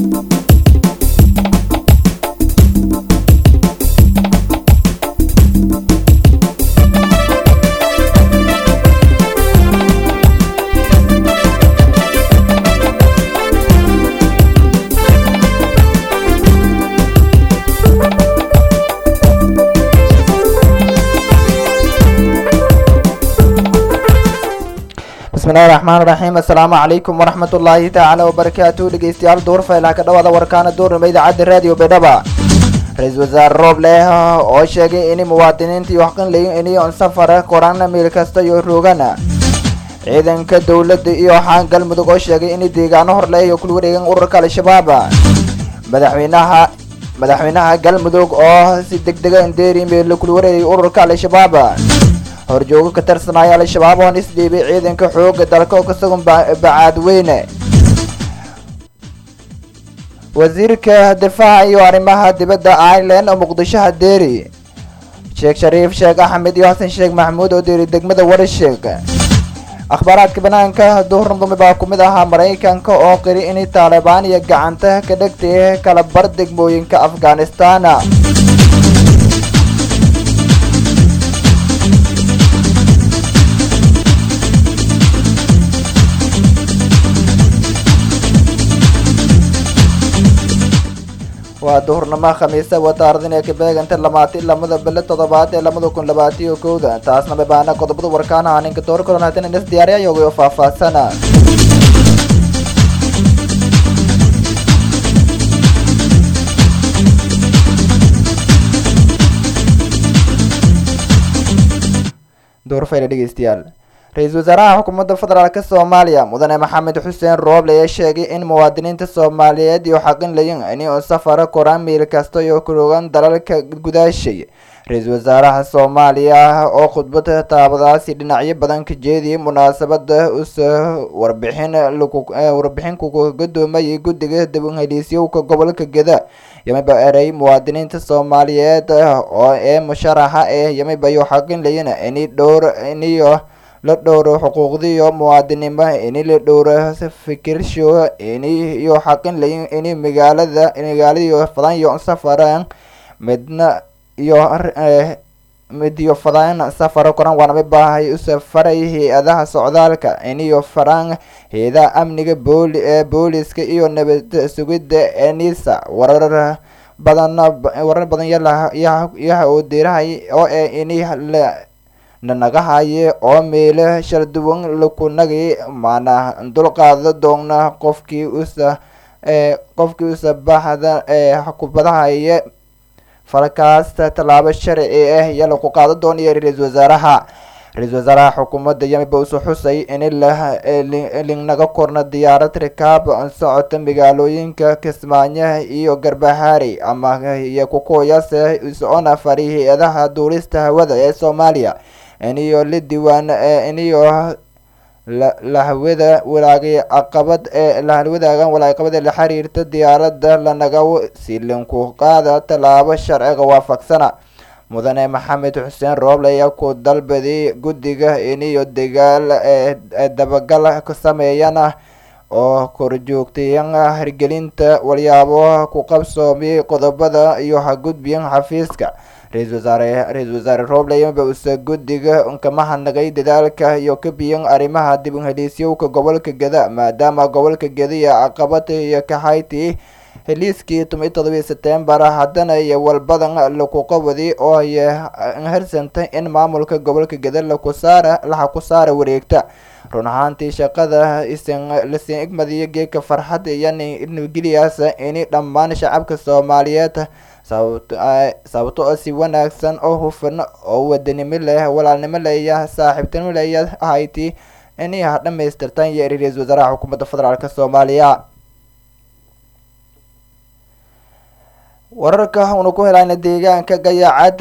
bismillahi raxmaan raxiim assalaamu calaykum waraxmat ullaahi tacaala wabarakaatu dhegeystayaal duurfaylaha ka dhawaada warkaana duurnimo idaacadda raadiyo baydhaba ra-iisul wasaare roob leh oo sheegay in muwaadiniinta iyo xaqinlayin iniyon safara korana meel kasta iyo roogana ciidanka dowladda iyo xaan galmudug oo sheegay in deegaano horleh iyo kula wareegan ururka al-shabaab madaxweynaha madaxweynaha galmudug oo si deg dega indeeri meel kula wareegay ururka al-shabaab horjoogo ka tirsanaya al-shabaab oon isdhiibay ciidanka xooga dalka oo kasagon bacaadweyne wasiirka difaaca iyo arrimaha dibadda ireland oo muqdisho hadeeri sheekh shariif sheekh axmed iyo xasan sheekh maxamuud oo deeri degmada warsheeg akhbaaraadka banaanka duhurnadumi baa ku mid ahaa maraykanka oo qiri in taalibaan iyo gacanta ka dhegtay kala bar degmooyinka afghanistan waa duhurnimo khamiisa wataardin ee kabeeganta lamaati lamada bele toddobaad ee labada kun labaatiyo kowda taasna babaana qodobada warkaanaha ninka door karon haddana inas diyaariya yogayo faahfaahsana duurfayla dhegeystayaal ra-iisul wasaaraha xukuumadda federaalk soomaaliya mudane maxamed xuseen rooble ayaa sheegay in muwaadiniinta soomaaliyeed iyo xaqin layin ini u safara koraan meel kasta iyo kurogan dalalka gudaashay ra-iisul wasaaraha soomaaliya oo khudbad taabadaasi dhinacyo badan ka jeediyay munaasabada uso warbixin warbixin ku gadoomayay guddiga dibheliisyowka gobolka geda yamiba erey muwaadiniinta soomaaliyeed oo ee musharaxa eh yamiba iyo xaqin layin ini dhowr iniyo la dhowro xuquuqdiiyo muwaadinimo ini la dhowro fikirsho ini iyo xaqin layin ini magaalada magaaladiyo fadan iyo safaran midna iyo midiyo fadan safaro koran waanama baahay usafaray hay-adaha socdaalka iniyo faran hay-adaha amniga booli ee booliska iyo nabad sugidda enisa warar badan warar badan yayaha oo diirahay oo ee ini la nanagahaye oo meelo shal duwan lakunagay maana dulqaada doona qofkii usa qofkii usa baxda kubadahaye falkaasta tallaabo sharci ah iyo laku qaada doonaya ra-iisul wasaaraha ra-iisul wasaaraha xukuumadda yamiba usu xusay in linaga korna diyaarad rikaab socota magaalooyinka kismaayo iyo garbahaari ama iyo kukuyaase isocona fari hay-adaha duulista hawada ee soomaaliya iniyo la diiwaan iniyo lahawada walaagay caqabad ee lahalwadaagan walaaqabad ee la xiriirta diyaaradda lanaga silinku qaada tallaabo sharciga waafaqsana mudane maxamed xuseen rooble ayaa ku dalbaday guddiga iniyo dagaal ee dabagal ka sameeyana oo korjoogtayan hirgelinta walyaabo ku qabsoomiyay qodobada iyo hagudbiyan xafiiska ra-iisul wasaare ra-iisul wasaare rooble yamiba usa guddiga kama hadnagay dadaalka iyo ka biyan arrimaha dib heliisyowka gobolka geda maadaama gobolka geda iyo caqabada iyo kaxayti heliiskii toban iyo todobiyi setembar haddana iyo walbadan laku qabadi oo ay harsantay in maamulka gobolka geda laku saara laha ku saara wareegta run ahaantii shaqada isan lasin igmadiyo geedka farxad iyo nabadgeliyaas ini dhammaan shacabka soomaaliyeed sababto oo si wanaagsan oo hufan oo wadanimo leh walaalnimo leeya saaxiibtinimo leeya ahayti inay ha dhamaystirtaan iyo ra-iisul wasaaraha xukuumadda federaalk soomaaliya wararka una ku helayna deegaanka gayaacad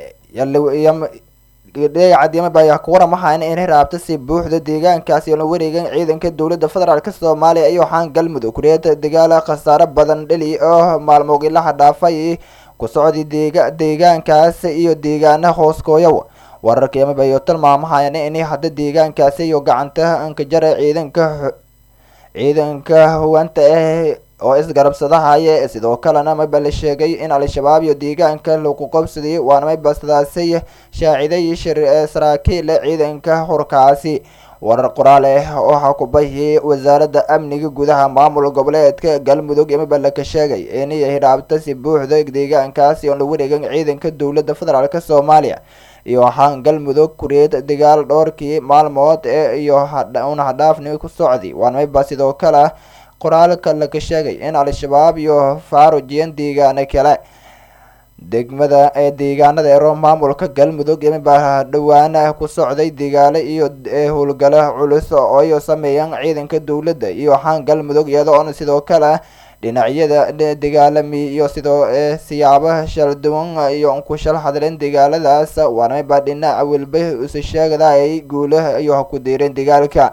gayaacad yamaba ayaa ku waramahayn in raabta si buuxda deegaankaasi oo la wareegan ciidanka dowladda federaalk soomaaliya iyo waxaan galmudug kureeta dagaala khasaaro badan dheli oo maalmoogilaha dhaafay ku socday deega deegaankaas iyo deegaana hooskooyow wararka yamaba iyo tilmaamahayn in hadda deegaankaasi iyo gacanta ankajara ciidanka ciidanka huwanta ah oo isgarabsadahaya sidoo kalena mayba la sheegay in al-shabaab iyo deegaanka lagu qabsaday waana mayba sidaasay shaaciday saraakiil ciidanka hurkaasi warar qoraal ah waxaa ku bahiyay wasaaradda amniga gudaha maamul goboleedka galmudug mayba laka sheegay inay hidhaabta si buuxda deegaankaasi oon la wareegan ciidanka dowladda federaalk soomaaliya iyo waxaan galmudug kureed dagaal dhowrkii maalmood ee iyo una hadhaafni ku socday waana mayba sidoo kale qoraalka laka sheegay in al-shabaab iyo faarujiyeen deegaano kale degmada ee deegaanada ero maamulka galmudug mayba dhawaana ku socday dagaalo iyo howlgalo culus oo ay sameeyeen ciidanka dowladda iyo waxaan galmudug iyadoona sidoo kale dhinacyada dagaalami iyo sidoo siyaabo shal duwan iyo ku shal hadleen dagaaladaas waana mayba dhinaca welba isa sheegada ay guulaha iyo ku diireen dagaalka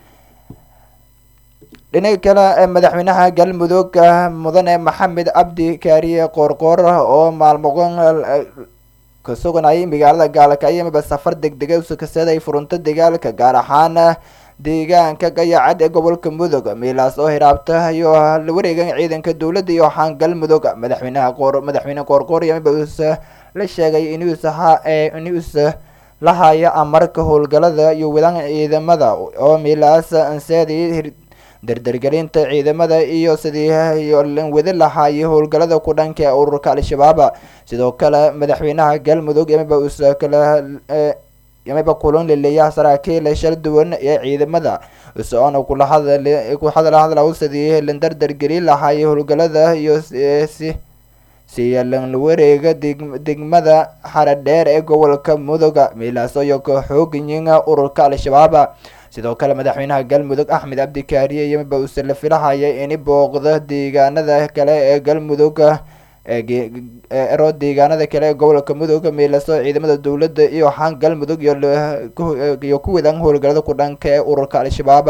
dhinaca kale madaxweynaha galmudug mudane maxamed cabdi kaariye qoorqoor oo maalmoqon ka suganayay magaalada gaalkacyo mayba safar degdega usakasaday furunta dagaalka gaar ahaan deegaanka gayacad ee gobolka mudug meelaas oo hiraabta iyo la wareegan ciidanka dowladda iyo waxaan galmudug madaxweynaha qoor madaxweyne qoorqoor mayba usa la sheegay inuusa ha inuusa la haya amarka howlgalada iyo wadan ciidamada oo meelaas anseedii dardargelinta ciidamada iyo sidii wadi lahaayay howlgalada ku dhanka ee ururka al-shabaab sidoo kale madaxweynaha galmudug mayba usa kala mayba kulan leleeyaha saraakiil shal duwan ee ciidamada soona kula hadal ku hadala hadlaw sidii la dardargelin lahaayay howlgalada iyo si siyalan wareega degmada xaradheer ee gobolka muduga meelaas iyo ka xoogayin ururka al-shabaab sidoo kale madaxweynaha galmudug axmed cabdikaariye iyomaba uuse la filahaya in booqda deegaanada kale ee galmudug ero deegaanada kale ee gobolka mudug meelaso ciidamada dowladda iyo waxaan galmudug iyo ku wadan howlgalada ku dhanka ee ururka al-shabaab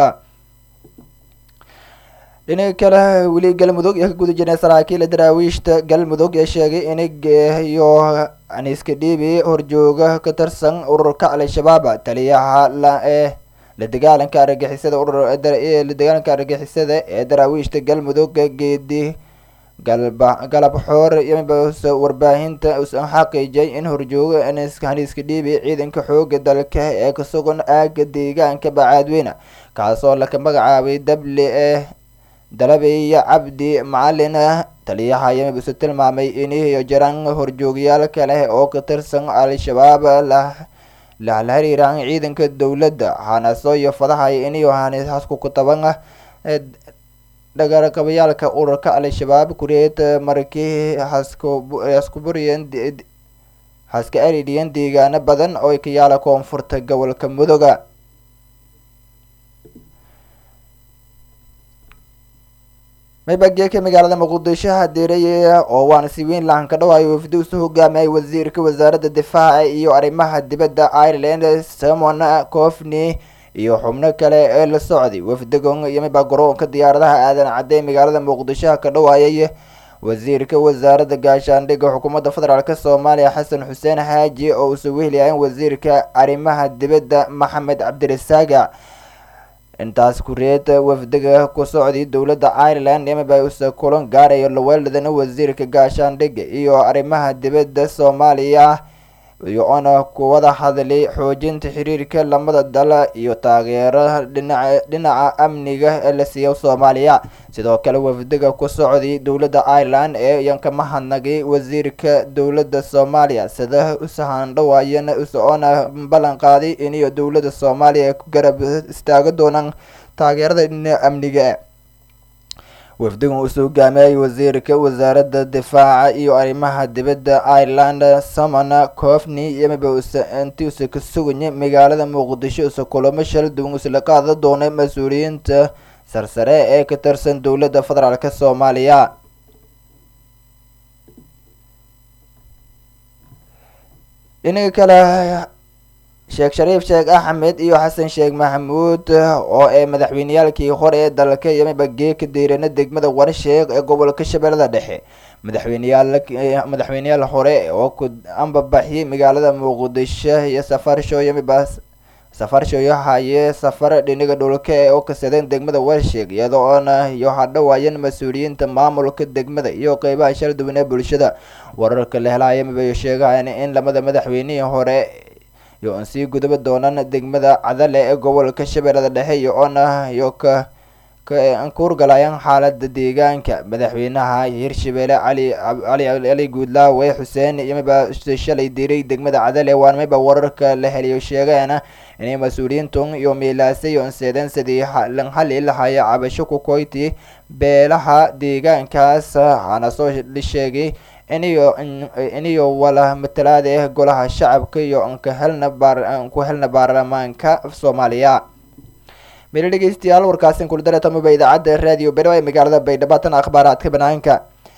dhinaca kale weli galmudug iyo ka guda jirnay saraakiila daraawiishta galmudug ee sheegay in iyo aniska dhiibi horjooga ka tirsan ururka al-shabaab taliyaha la ee la dagaalanka argagixisada urur la dagaalanka argagixisada ee daraawiishta galmudug geedi galba galab xoor yomabas warbaahinta usan xaqiijay in horjooga haniiska dhiibi ciidanka xooga dalka ee ka sugan aaga deegaanka bacaadweyne kaasoo laka magacaabay dable ee dalabeya cabdi macalin taliyaha yomabas tilmaamay iniyo jiraan horjoogyaal kale oo ka tirsan al-shabaab la la xiriiraan ciidanka dowladda hanaso iyo fadahay iniyo hasku kutaban dhagarqabayaalka ururka al-shabaab kureed markii hasku buriyeen haska aridhiyeen deegaano badan oo ka yaala koonfurta gobolka mudoga maybageeka magaalada muqdisho hadeeraya oo waana si weyn lahan ka dhawaayo wafdi usu hogaamiyay wasiirka wasaaradda difaaca iyo arrimaha dibadda ireland simon cofney iyo xubno kale ee la socday wafdigon iyo mayba garoonka diyaaradaha aadan cadde magaalada muqdisho ka dhawaayay wasiirka wasaaradda gaashaandhigga xukuumadda federaalk soomaaliya xasan xuseen xaaji oo usa wehelayaen wasiirka arrimaha dibadda maxamed cabdirasaaga intaas kureed wafdiga ku socday dowladda ireland yamaba usa kulan gaarayo laweeladana wasiirka gaashaandhigga iyo arrimaha dibadda soomaaliya iyo oona kuwada hadlay xoojinta xiriirka lamada dal iyo taageero dhinaca dhinaca amniga ee la siiyo soomaaliya sidoo kale wafdiga ku socday dowladda ireland ee iyan ka mahadnagay wasiirka dowladda soomaaliya sida usahandhawaayana oona ballan qaaday iniyo dowladda soomaaliya ku garab istaaga doonaan taageerada dhinaca amniga wafdigan uusoo hogaamiyay wasiirka wasaaradda difaaca iyo arrimaha dibadda ireland samon cofney yamaba usa intii usa ka suganya magaalada muqdisho usa kulamo shal duwan usla qaada doona mas-uuliyiinta sarsare ee ka tirsan dowladda federaalk soomaaliya dhinaga kale sheekh shariif sheekh axmed iyo xasan sheekh maxamuud oo ee madaxweyneyaalkii hore ee dalka yamiba geeka diirana degmada warsheekh ee gobolka shabeellada dhexe madaxweyneyaal madaxweyneyaal hore oo ku ambabaxiyay magaalada muqdisho iyo safarsho yamiba safar shooyahaye safar dhiniga dhulka ee u kasadeen degmada warsheeg iyada oona iyo hadhawaayeen mas-uuliyiinta maamulka degmada iyo qeybaha shal duwan ee bulshada wararka la helaya mibay sheegahayn in lamada madaxweynihii hore iyo an sii gudaba doonaan degmada cadale ee gobolka shabeellada dhexe iyo oona iyo ka kuurgalayaan xaalada deegaanka madaxweynaha hirshabeelle cali cali ali guudlaawe xuseen iyo miba shalay diray degmada cadale waan miba wararka la heliyo sheegeena inay mas-uuliyiintun iyo miilaasay onseedeen sidii lan xali lahaya cabasho ku koyti beelaha deegaankaas waxaana soo sheegay iniyo iniyo wala matalaada ah golaha shacabka iyo anka helna baar ku helna baarlamaanka soomaaliya meel dhegeystayaal warkaasin kula dareetamiba idaacadda raadiyo berow ee magaalada baydhabo tan akhbaaraadka banaanka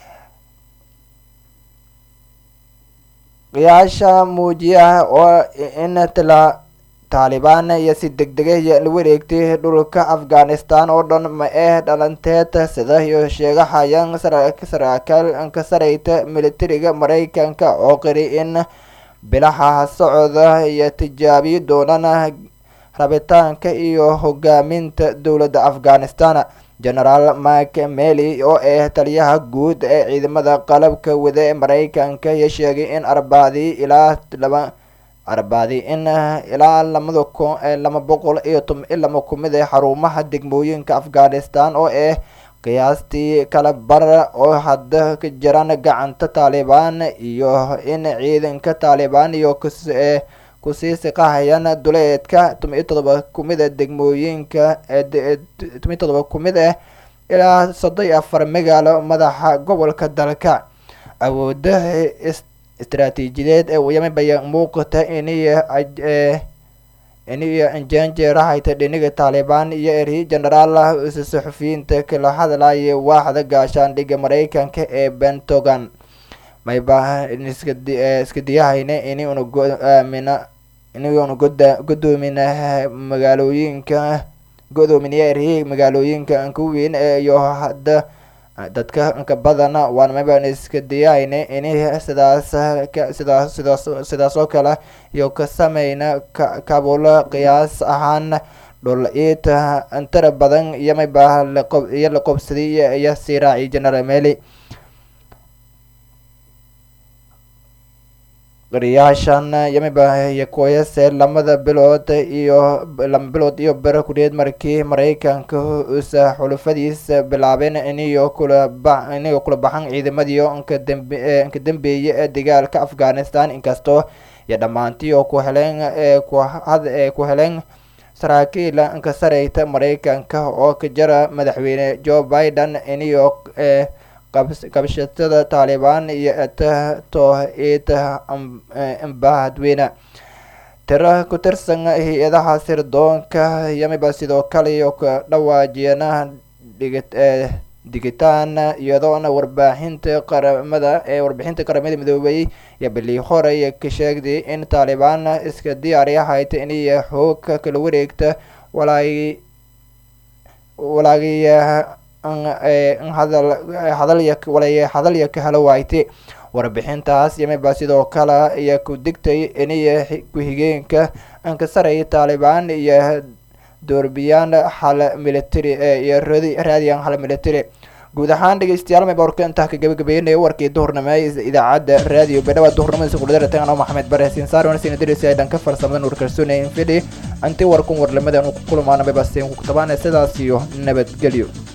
qiyaasha muujiya oo in tala taalibaan iyo si deg degay la wareegtay dhulka afghanistan oo dhan ma eh dhalanteed sida iyo sheegahayaan saraakiil ka sareyta militariga mareykanka oo qiri in bilaha socda iyo tijaabiyi doonaan rabitaanka iyo hogaaminta dowladda afghanistan genaraal mak mely oo ah taliyaha guud ee ciidamada qalabka wada ee mareykanka iyo sheegay in arbacdii ilaa laba arbacdii in ilaa lamada kun lama boqol iyo tom lama kumid ee xarumaha degmooyinka afghanistan oo ah qiyaastii kala bar oo hadda ka jiraan gacanta taalibaan iyo in ciidanka taalibaan iyo kus kusii siqahayaan duleedka toban iyo todoba kumid a degmooyinka toban iyo todoba kumid ah ilaa soddon iyo afar magaalo madaxa gobolka dalka awoodaha istaraatiijiyadeed ee yamibaya muuqata iniyo iniyo injanjeerahayta dhiniga taalibaan iyo eri genaraal saxufiyiinta kala hadlaya waaxda gaashaandhigga mareykanka ee bentogan mayba iska diyahayna ini una goaamina inuuna goda godoomin magaalooyinka godoominaya erhi magaalooyinka anka weyn iyo hadda dadka inka badan waan mayba iska diyahayna ini sidaas sidaas sidaas sidaas oo kale iyo ka sameyna kabula qiyaas ahaan dhul iita intara badan iyo mayba laqob iyo la qobsaday iyo sii raaciy general mely qariyaashan yamiba yakoyase lamada bilood iyo lama bilood iyo bero kureed markii mareykanka usa xulufadiisa bilaabeen iniyo kula ba iniyo kula baxan ciidamadiio inka dambe inka dambeeye ee dagaalka afghanistan inkastoo iyo dhammaantii oo ku heleen ee ku had ee ku heleen saraakiil inka sareyta mareykanka oo ka jira madaxweyne joe biden iniyo ee qabshatada taalibaan iyo tohid imbahadweyne tiro ku tirsan hay-adaha sirdoonka yamiba sidoo kale iyo ka dhawaajiyana dhigi digitaan iyadoona warbaaxinta qaramada ee warbixinta qaramada midoobay iyo bilii hore ka sheegday in taalibaan iska diyaariyahayta inay xoog kala wareegta walaagi walaagiya hadal hadalya walay hadalya ka helo waayte warbixintaas yamiba sidoo kale iyo ku digtay iniyo ku-xigeenka anka saraya taalibaan iyo doorbiyaan hal military iyo radi raadiyan hal military guud ahaan dhegeystayaal mayba warka intaa ka gabagabeynaya warkii duhurnimo idaacadda raadiyo beedhawa duhurnimadiisa kudhadaratan anoo maxamed bare hasiin saar wanasina dirisi ay dhanka farsamada nuur kalsoonaya infidhi anti warkun warlamada anu ku kulmaana mayba siin ku tabaana sidaas iyo nabadgelyo